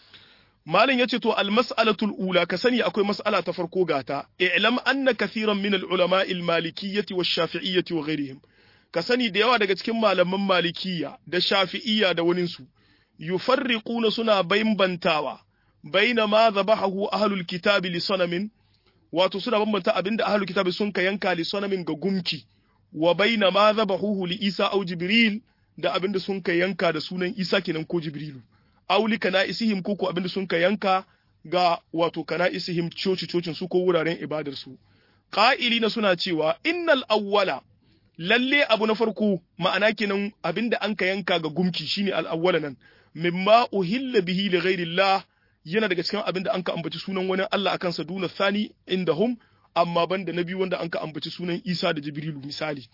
malam yace to al-mas'alatul ula ka sani akwai mas'ala ta farko gata i'lam anna kathiran min al-ulama al-malikiyyati wash-shafi'iyyati wa ghayrihim ka sani da yawa daga cikin malaman malikiyya da shafi'iyya da waninsu yufarriquna suna bambantawa baina ma zabahu ahlul kitabi li sanamin wato suna bambanta abinda ahlul kitabi sun ka yanka li sanamin ga gumki wa baina ma zabahu li isa au jibril da abinda sun ka yanka da sunan isa kenan ko jibrilu aw li kana'isihim ko ko abinda sun ka yanka ga wato kana'isihim coci cocin su ko wuraren ibadar su qa'ilina suna cewa innal awwala lalle abu na farko ma'ana kenan abinda an ka yanka ga gumki shine al-awwala nan mimma uhilla bihi li ghairillah yana daga cikin abinda an ka ambaci sunan wani Allah akan sa duna thani indahum amma banda na biyu wanda an ka ambaci sunan Isa da Jibrilu misali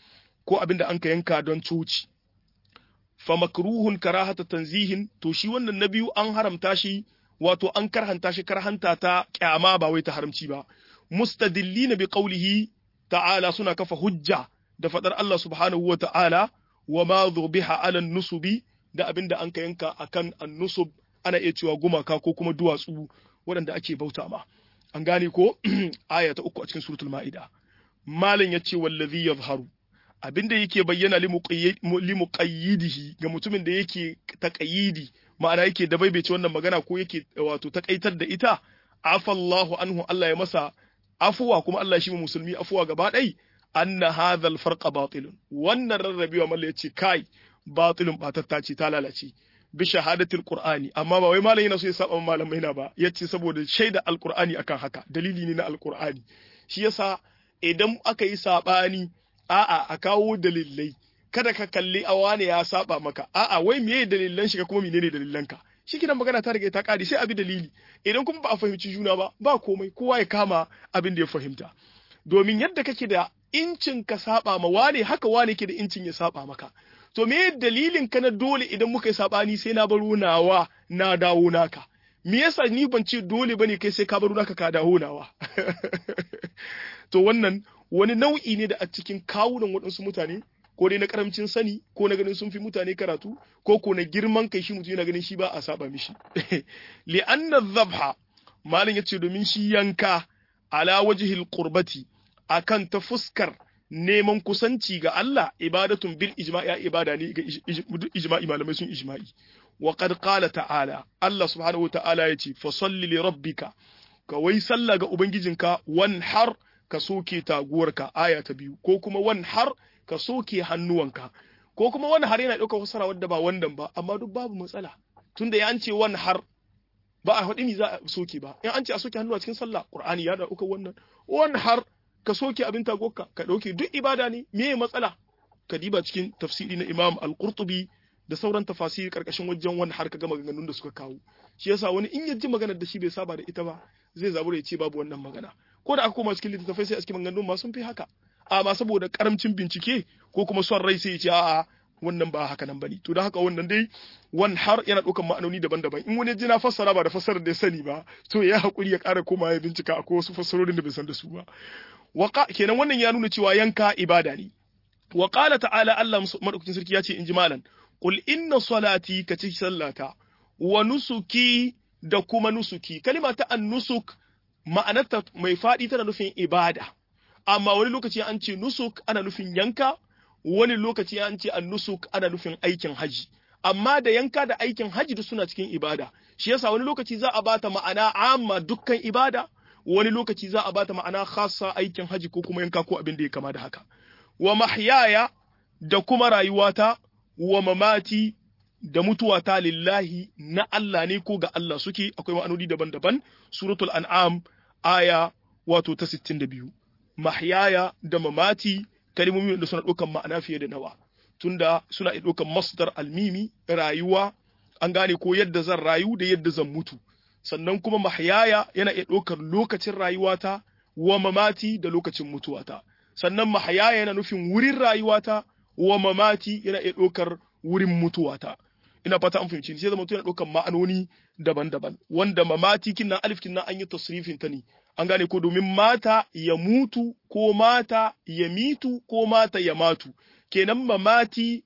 ko abinda an ka yanka don coci fa makruhun karahata tanzihin to shi wannan na biyu an haramta shi wato an karhanta shi karhanta ta kyama ba wai ta haramci ba mustadillina bi qawlihi ta'ala suna kafa hujja da faɗar Allah subhanahu wa ta'ala wa ma biha ala nusubi da abin da an ka yanka akan annusub ana iya cewa gumaka ko kuma duwatsu waɗanda ake bauta ma an gane ko aya ta uku a cikin suratul ma'ida malam ya ce wallazi yazharu abin da yake bayyana limuqayyidihi ga mutumin da yake taqayyidi ma'ana yake da baibaice wannan magana ko yake wato takaitar da ita afallahu anhu Allah ya masa afuwa kuma Allah shi musulmi afuwa gaba ɗai anna hadha al-farqa batilun wannan rarrabewa malla yace kai batilun batatta ce ta lalace bi shahadatil qur'ani amma ba wai malam yana so ya saba malamai na ba yace saboda shaida alqur'ani akan haka dalili ne na alqur'ani shi yasa idan aka yi sabani a'a a kawo dalilai kada ka kalli a wane ya saba maka a'a wai meye dalilan shi ka kuma menene dalilan ka shi kidan magana ta riga ta kare sai abi dalili idan kuma ba a fahimci juna ba ba komai kowa ya kama abin da ya fahimta domin yadda kake da incin ka saba ma wane haka wane ke da incin ya saba maka to me dalilin ka na dole idan muka yi sabani sai na baro nawa na dawo naka me yasa ni ban ce dole bane kai sai ka bar naka ka dawo nawa to wannan wani nau'i ne da a cikin kawunan waɗansu mutane ko dai na karamcin sani ko na ganin sun fi mutane karatu ko ko na girman kai shi mutum yana ganin shi ba a saba mishi li anna dhabha malin yace domin shi yanka ala wajhil qurbati akan ta fuskar neman kusanci ga Allah ibadatun bil ijma'i ibada ne ga ijma'i malamai sun ijma'i wa qad qala ta'ala Allah subhanahu wa ta'ala yace fa salli li rabbika ka wai sallah ga ubangijinka wanhar ka soke taguwarka aya ta biyu ko kuma wanhar ka soke hannuwanka ko kuma wani har yana ɗaukar fasara wadda ba wannan ba amma duk babu matsala tunda ya an ce wani har ba a faɗi ni za a soke ba in an ce a soke hannu a cikin sallah qur'ani ya da ɗaukar wannan wani har ka soke abin tagoka ka ɗauke duk ibada ne me matsala ka diba cikin tafsiri na imam al-qurtubi da sauran tafasiri karkashin wajen wani har ka ga maganganun da suka kawo shi yasa wani in ya ji maganar da shi bai saba da ita ba zai zabura ya ce babu wannan magana ko da aka koma cikin littattafai sai a cikin maganganun ma sun fi haka amma saboda karamcin bincike ko kuma son rai sai ya ce a'a wannan ba haka nan bane to da haka wannan dai wan har yana ɗaukan ma'anoni daban-daban in wani ji na fassara ba da fassarar da ya sani ba to ya hakuri ya ƙara koma ya bincika akwai wasu fassarorin da bai san da su ba waka kenan wannan ya nuna cewa yanka ibada ne wa qala ta'ala Allah madaukakin sarki ya ce in ji malan qul inna salati ka ci sallata wa nusuki da kuma nusuki kalima ta an-nusuk ma'anarta mai faɗi tana nufin ibada amma wani lokaci an ce nusuk ana nufin yanka wani lokaci an ce an nusuk ana nufin aikin haji amma da yanka da aikin haji duk suna cikin ibada shi yasa wani lokaci za a bata ma'ana amma dukkan ibada wani lokaci za a bata ma'ana khassa aikin haji ko kuma yanka ko abin da ya kama da haka wa mahyaya da kuma rayuwata wa mamati da mutuwata lillahi na Allah ne ko ga Allah suke akwai ma'anoni daban-daban suratul an'am aya wato ta 62 mahyaya da mamati kalmomi da suna ɗaukan ma'ana fiye da nawa tunda suna iya ɗaukan masdar almimi rayuwa an gane ko yadda zan rayu da yadda zan mutu sannan kuma mahyaya yana iya ɗaukar lokacin rayuwata wa mamati da lokacin mutuwata sannan mahyaya yana nufin wurin rayuwata wa mamati yana iya ɗaukar wurin mutuwata ina fata an fahimci sai zama yana ɗaukar ma'anoni daban-daban wanda mamati kinnan alif kinnan an yi tasrifin ta ne an gane ko domin mata ya mutu ko mata ya mitu ko mata ya matu kenan mamati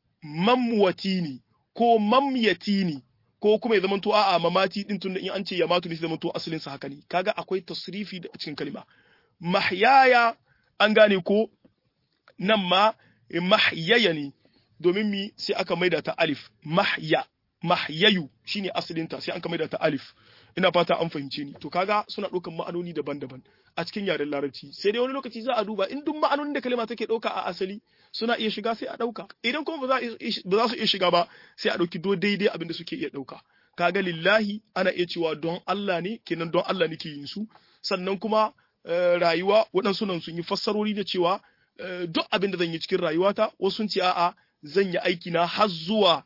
mamwati ne ko mamyati ne ko kuma ya zama to a'a mamati din tunda in an ce ya matu ne sai zama to asalin sa haka ne kaga akwai tasrifi da cikin kalma mahyaya an gane ko nan ma mahyaya ne domin mi sai aka maida ta alif mahya mahyayu shine asalin ta sai an ka maida ta alif ina fata an fahimce ni to kaga suna ɗaukan ma'anoni daban-daban a cikin yaren larabci sai dai wani lokaci za a duba in duk ma'anonin da kalma take ɗauka a asali suna iya shiga sai a ɗauka idan kuma ba za su iya shiga ba sai a ɗauki do daidai abin da suke iya ɗauka kaga lillahi ana iya cewa don Allah ne kenan don Allah nake yin su sannan kuma rayuwa waɗansu nan sun yi fassarori da cewa duk abin da zan yi cikin rayuwata wasu sun ce a'a zan yi aiki na har zuwa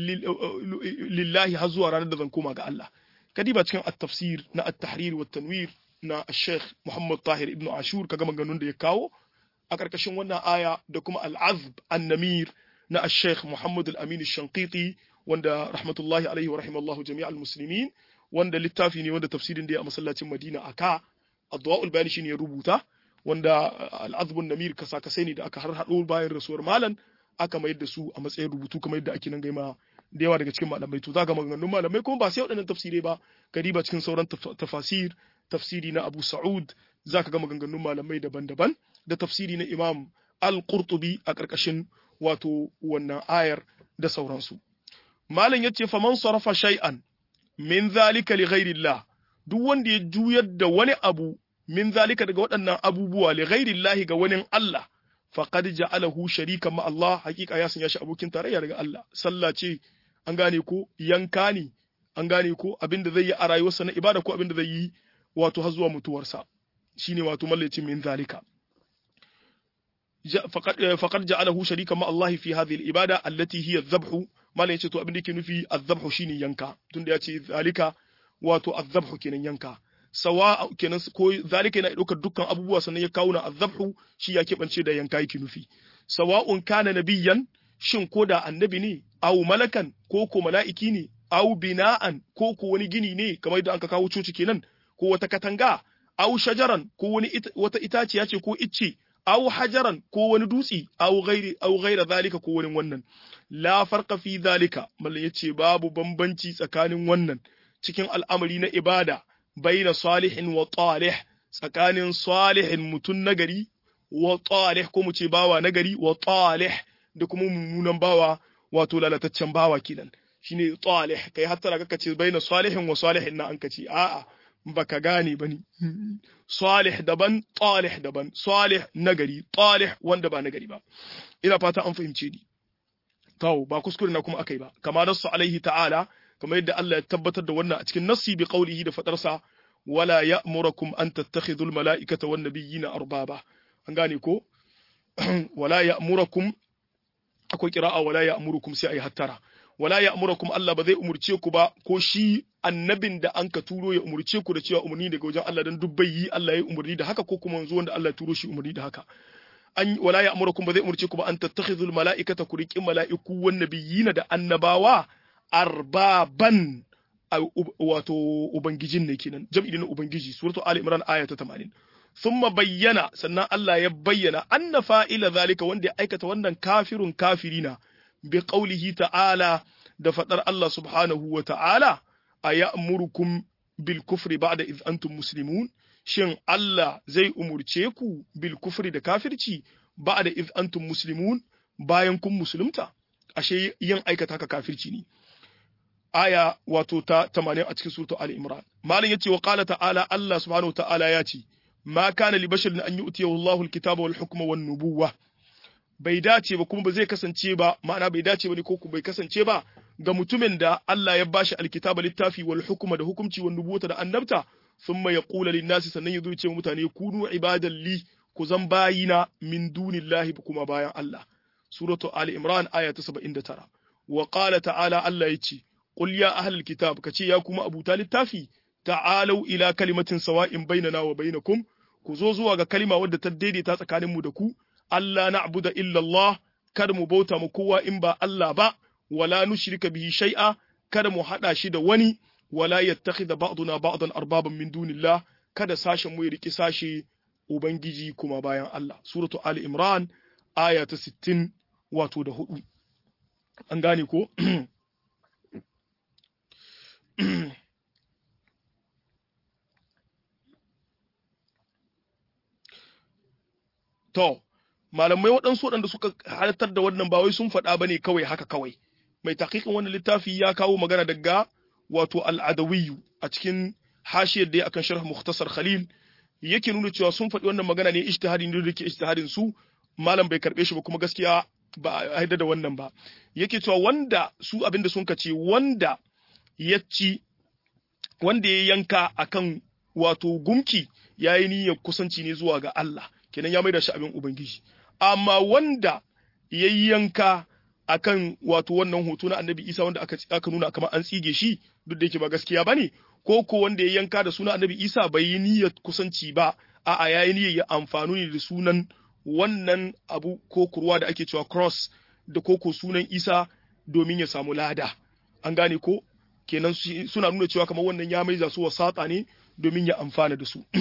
lillahi har zuwa ranar da zan koma ga Allah kadiba cikin at-tafsir na at-tahrir wa tanwir na Sheikh Muhammad Tahir ibn Ashur kaga maganganun da ya kawo a karkashin wannan aya da kuma al-azb an-namir na Sheikh Muhammad al-Amin al-Shanqiti wanda rahmatullahi alaihi wa rahimallahu jami'al muslimin wanda littafi ne wanda tafsirin da ya a masallacin Madina aka adwa'ul bayani shine ya rubuta wanda al-azb an-namir kasa kasai ne da aka har hado bayan rasuwar malam aka mayar da su a matsayin rubutu kamar yadda ake nan gaima da yawa daga cikin malamai to za ga maganganun malamai kuma ba sai waɗannan tafsirai ba kariba cikin sauran tafasir tafsiri na Abu Sa'ud za ka ga maganganun malamai daban-daban da tafsiri na Imam Al-Qurtubi a ƙarƙashin wato wannan ayar da sauransu malam yace faman sarafa shay'an min zalika li ghairillah duk wanda ya juyar da wani abu min zalika daga waɗannan abubuwa li ghairillah ga wani Allah faqad ja'alahu sharikan ma Allah hakika ya sanya shi abokin tarayya daga Allah sallah ce an gane ko yanka ne an gane ko abinda zai yi a rayuwarsa na ibada ko abinda zai yi wato har zuwa mutuwarsa shine wato mallacin min zalika faqad ja'alahu sharikan ma Allah fi hadhihi al-ibada allati hiya adh-dhabhu mallan yace to abin da yake nufi adh-dhabhu shine yanka tunda yace zalika wato adh-dhabhu kenan yanka sawa kenan ko zalika yana daukar dukkan abubuwa sannan ya kawo na azabhu shi ya keɓance da yanka yake nufi sawa'un kana nabiyyan shin ko da annabi ne aw malakan ko ko mala'iki ne aw bina'an ko ko wani gini ne kamar yadda aka kawo coci kenan ko wata katanga aw shajaran ko wani wata itaciya ce ko icce aw hajaran ko wani dutse aw ghairi aw ghaira zalika ko wani wannan la farqa fi zalika mallan yace babu bambanci tsakanin wannan cikin al'amari na ibada baina salihin wa talih tsakanin salihin mutun nagari wa talih ko mu ce bawa nagari wa talih da kuma mummunan bawa wato lalataccen bawa kenan shine talih kai hatta ka ce baina salihin wa salihin na an kace a'a baka gane bane salih daban talih daban salih nagari talih wanda ba nagari ba ina fata an fahimce ni to ba kuskure na kuma akai ba kama nasu alaihi ta'ala kamar yadda Allah ya tabbatar da wannan a cikin nassi bi qaulihi da fadarsa wala ya'murukum an tattakhidhu al-mala'ikata wan nabiyyina arbaba an gane ko wala ya'murukum akwai qira'a wala ya'murukum sai ayi hattara wala ya'murukum Allah ba zai umurce ku ba ko shi annabin da an ka turo ya umurce ku da cewa umarni daga wajen Allah dan dubbai yi Allah ya umarni da haka ko kuma yanzu wanda Allah ya turo shi umarni da haka an wala ya'murukum ba zai umurce ku ba an tattakhidhul mala'ikata ku riqi mala'iku wan nabiyina da annabawa arbaban wato ubangijin ne kenan jam'i na ubangiji suratu ali imran aya ta 80 thumma bayyana sannan Allah ya bayyana anna fa'ila zalika wanda ya aikata wannan kafirun kafirina bi qaulihi ta'ala da fadar Allah subhanahu wa ta'ala aya'murukum bil kufri ba'da id antum muslimun shin Allah zai umurce ku bil kufri da kafirci ba'da id antum muslimun bayan kun musulunta ashe yin aikata haka kafirci ne aya wato ta 80 a cikin suratul ali imran malam yace wa qala ta'ala Allah subhanahu wa ta'ala ya ce ma kana li basharin an yu'tiyahu Allahu al-kitaba wal hukma wan nubuwah bai dace ba kuma ba zai kasance ba ma'ana bai dace ba ne ko bai kasance ba ga mutumin da Allah ya bashi alkitaba littafi wal hukuma da hukumci wal nubuwata da annabta thumma yaqulu lin nasi sannan yazo ce mutane kunu ibadan li ku zan bayina min dunillahi kuma bayan Allah suratu ali imran aya ta 79 wa qala ta'ala Allah yace qul ya ahlal kitab kace ya kuma abuta littafi ta'alau ila kalimatin sawa'in bainana wa bainakum ku zo zuwa ga kalima wadda ta daidaita tsakaninmu da ku Allah na abu da illallah, kada mu bauta mu kowa in ba Allah ba, wala nushrika bihi shai'a, kada mu haɗa shi da wani, wala yattakhidha ba'duna ba'dan arbaban min dunillah, kada sashen mu ya riki sashe Ubangiji kuma bayan Allah. Suratu Ali Imran, aya ta sittin wato da hudu. An gane ko? To, malamai waɗansu waɗanda suka halartar da wannan ba wai sun faɗa ba ne kawai haka kawai. Mai takikin wannan littafi ya kawo magana daga wato al'adawiyu a cikin hashiyar da ya akan sharh Mukhtasar Khalil yake nuna cewa sun faɗi wannan magana ne ijtihadi ne da ke ijtihadin su malam bai karɓe shi ba kuma gaskiya ba a haida da wannan ba. Yake cewa wanda su abinda sun kace wanda ya ci wanda ya yanka akan wato gumki yayi niyyar kusanci ne zuwa ga Allah. kenan ya maida shi abin ubangiji amma wanda ya yanka akan wato wannan hoto na annabi isa wanda aka aka nuna kamar an tsige shi duk da yake ba gaskiya bane ko ko wanda ya yanka da sunan annabi isa bai yi niyyar kusanci ba a'a ya yi niyyar ya amfani ne da sunan wannan abu ko kurwa da ake cewa cross da koko sunan isa domin ya samu lada an gane ko kenan suna nuna cewa kamar wannan ya maiza su wasata ne domin ya amfana da su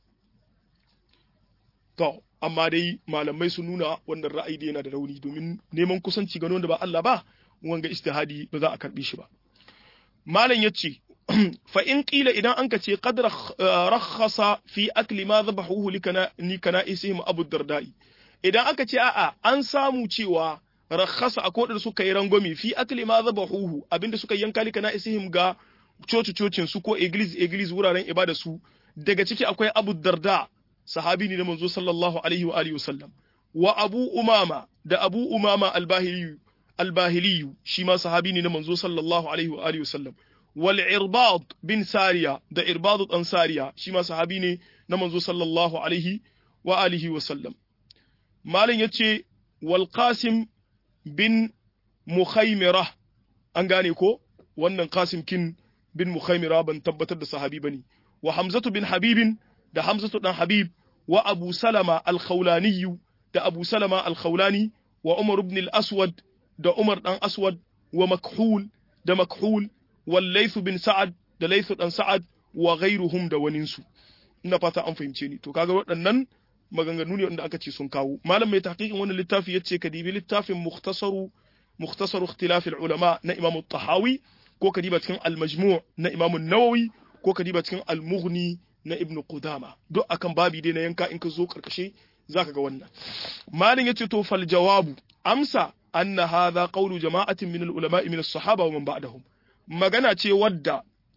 To, amma dai malamai sun nuna wannan ra'ayi da yana da rauni domin neman kusanci ga wanda ba Allah ba, wanga istihadi ba za a karbi shi ba. Malam ya ce, fa in ƙila idan an ka ce qad rakhasa fi akli ma zabahuhu ni kana isihim abu dardai. Idan aka ce a'a an samu cewa rakhasa a kodar suka yi rangwami fi akli ma zabahuhu abinda suka yanka lika na isihim ga coci cocin su ko iglis iglis wuraren ibada su daga ciki akwai abu darda sahabi ne na manzo sallallahu alaihi wa alihi wasallam wa abu umama da abu umama albahiliyu albahiliyu shi ma sahabi ne na manzo sallallahu alaihi wa alihi wasallam wal irbad bin sariya da irbad dan sariya shi ma sahabi ne na manzo sallallahu alaihi wa alihi wasallam malin yace wal qasim bin mukhaymira an gane ko wannan qasim kin bin mukhaymira ban tabbatar da sahabi bane wa hamzatu bin habibin da Hamzatu dan Habib wa Abu Salama al-Khawlani da Abu Salama al-Khawlani wa Umar ibn al-Aswad da Umar dan Aswad wa Makhul da Makhul wal layth bin sa'ad da layth dan sa'ad wa ghayruhum da waninsu ina fata an fahimce ni to kaga waɗannan maganganu ne wanda aka ce sun kawo malam mai tahqiqin wannan littafi yace ka dibi littafin mukhtasaru mukhtasaru ikhtilaf ulama na imam tahawi ko ka diba cikin al-majmu' na imam an-nawawi ko ka diba cikin al-mughni na ibn qudama duk akan babi dai na yanka in ka zo karkashe zaka ga wannan malam yace to fal jawabu amsa anna hadha qawlu jama'atin min al-ulama min as-sahaba wa man ba'dahum magana ce wadda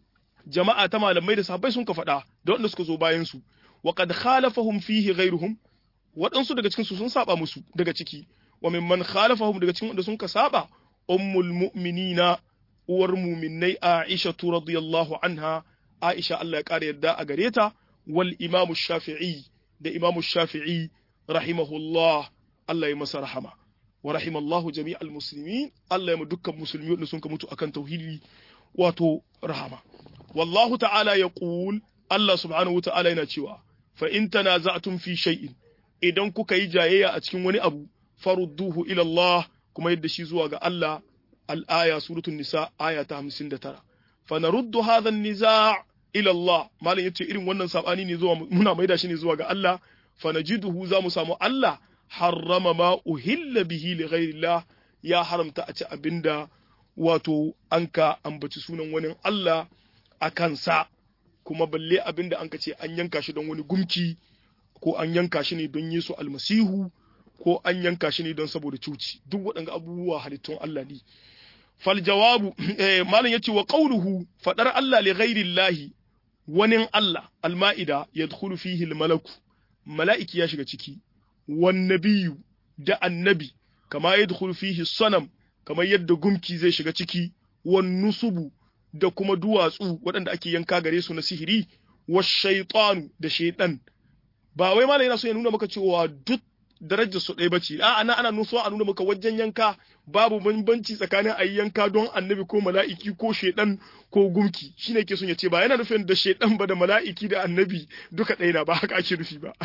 jama'a ta malamai da sahabbai sun ka faɗa da wanda suka zo bayan su wa qad khalafahum fihi ghayruhum waɗansu daga cikin su sun saba musu daga ciki wa mimman khalafahum daga cikin wanda sun ka saba ummul mu'minina uwar mu'minnai Aisha radiyallahu anha Aisha Allah ya kare yadda a gare ta wal imamu Shafi'i da imamu Shafi'i rahimahullah Allah ya masa rahama wa rahimallahu jami'al muslimin Allah ya mu dukkan musulmi wanda sun ka mutu akan tauhidi wato rahama wallahu ta'ala yaqul Allah subhanahu wa ta'ala yana cewa fa in tanaza'tum fi shay'in idan kuka yi jayayya a cikin wani abu farudduhu ila Allah kuma yadda shi zuwa ga Allah al-aya suratul nisa aya ta 59 fa naruddu hadha an-niza' ila Allah malam yace irin wannan sabani ne zuwa muna maida shi ne zuwa ga Allah fa najiduhu za mu samu Allah harrama ma uhilla bihi li ghayrillah ya haramta a ci abinda wato anka ambaci sunan wani Allah a kansa kuma balle abinda anka ce an yanka shi don wani gumki ko an yanka shi ne don Yesu almasihu ko an yanka shi ne don saboda cuci duk waɗanda abubuwa halittun Allah ne fal jawabu malam yace wa qawluhu fadar Allah li ghairillahi wani Allah alma'ida yadkhulu fihi almalaku mala'iki ya shiga ciki wan nabiyyu da annabi kama yadkhulu fihi sanam kamar yadda gumki zai shiga ciki wan nusubu da kuma duwatsu waɗanda ake yanka gare su na sihiri wa shaytanu da shaytan ba wai malai yana so ya nuna maka cewa duk darajar su ɗaya bace a ana ana nuso a nuna maka wajen yanka babu bambanci tsakanin ayi yanka don annabi ko mala'iki ko shedan ko gumki shine ke son ya ce ba yana nufin da shedan ba da mala'iki da annabi duka ɗaya na ba haka ake nufi ba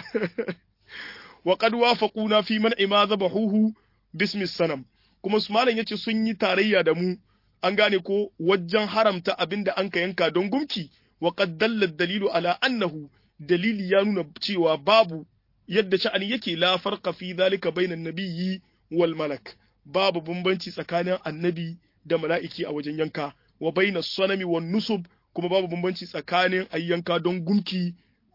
wa qad wafaquna fi man ima zabahuhu bismi sanam kuma su malam yace sun yi tarayya da mu an gane ko wajen haramta abinda an ka yanka don gumki wa qad dalla dalilu ala annahu dalili ya nuna cewa babu yadda sha'ani yake la farqa fi dhalika bainan nabiyyi wal malak babu bambanci tsakanin annabi da mala'iki a wajen yanka wa bainas sanami wan nusub kuma babu bambanci tsakanin ayyanka don gumki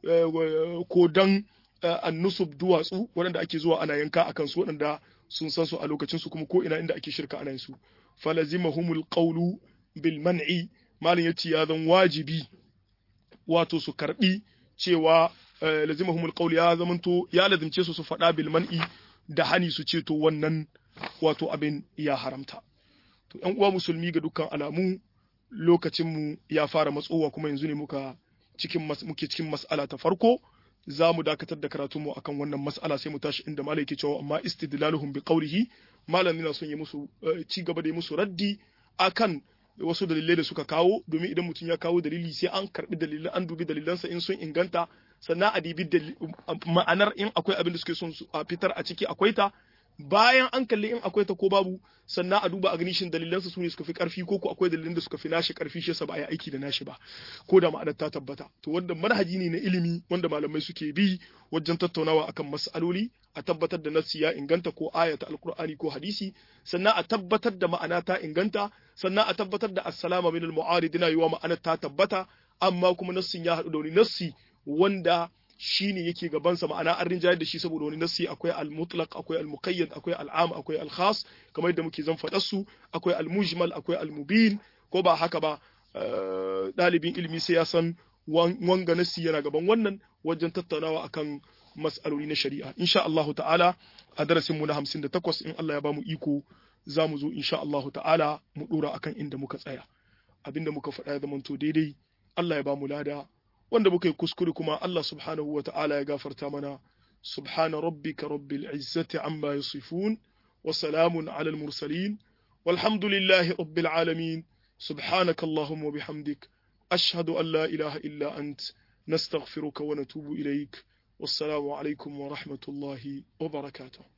ko don annusub duwatsu waɗanda ake zuwa ana yanka akan su waɗanda sun san su a lokacin su kuma ko ina inda ake shirka ana yin su falazimahumul qawlu bil man'i malin yace ya zan wajibi wato su karbi cewa lazimahumul qawl ya zamanto ya lazimce su su faɗa bil man'i da hani su ce to wannan wato abin ya haramta to ƴan uwa musulmi ga dukkan alamu lokacin mu ya fara matsowa kuma yanzu ne muka cikin muke cikin mas'ala ta farko za mu dakatar da karatun mu akan wannan mas'ala sai mu tashi inda malai yake cewa amma istidlaluhum bi qawlihi malam yana son ya musu ci gaba da musu raddi akan wasu dalilai da suka kawo domin idan mutum ya kawo dalili sai an karbi dalilan an dubi dalilansa in sun inganta sannan a dibi ma'anar in akwai abin da suke son a fitar a ciki akwai ta bayan an kalli in akwai ta ko babu sannan a duba a gani shin dalilansa su ne suka fi karfi ko ko akwai dalilan da suka fi nashi karfi shi yasa ba a yi aiki da nashi ba ko da ma'anar ta tabbata to wanda manhaji ne na ilimi wanda malamai suke bi wajen tattaunawa akan mas'aloli a tabbatar da nassi ya inganta ko ayata alqur'ani ko hadisi sannan a tabbatar da ma'ana ta inganta sannan a tabbatar da assalama min al-mu'aridina yiwa ma'anar ta tabbata amma kuma nassin ya haɗu da wani nassi wanda shi ne yake gabansa ma'ana an rinjayar da shi saboda wani nassi akwai al-mutlaq akwai al-muqayyad akwai al-am akwai al-khas kamar yadda muke zan faɗar su akwai al-mujmal akwai al-mubin ko ba haka ba ɗalibin ilimi sai ya san wanga nassi yana gaban wannan wajen tattaunawa akan mas'aloli na shari'a insha Allah ta'ala a darasin mu na 58 in Allah ya bamu iko za mu zo insha Allah ta'ala mu dora akan inda muka tsaya abinda muka faɗa ya zamanto daidai Allah ya bamu lada wanda muka yi kuskure kuma Allah subhanahu wa ta'ala ya gafarta mana subhana rabbika rabbil izzati amma yasifun wa salamun ala al mursalin walhamdulillahi rabbil alamin subhanaka allahumma wa bihamdik ashhadu an la ilaha illa ant nastaghfiruka wa natubu ilaik wassalamu alaikum wa rahmatullahi wa barakatuh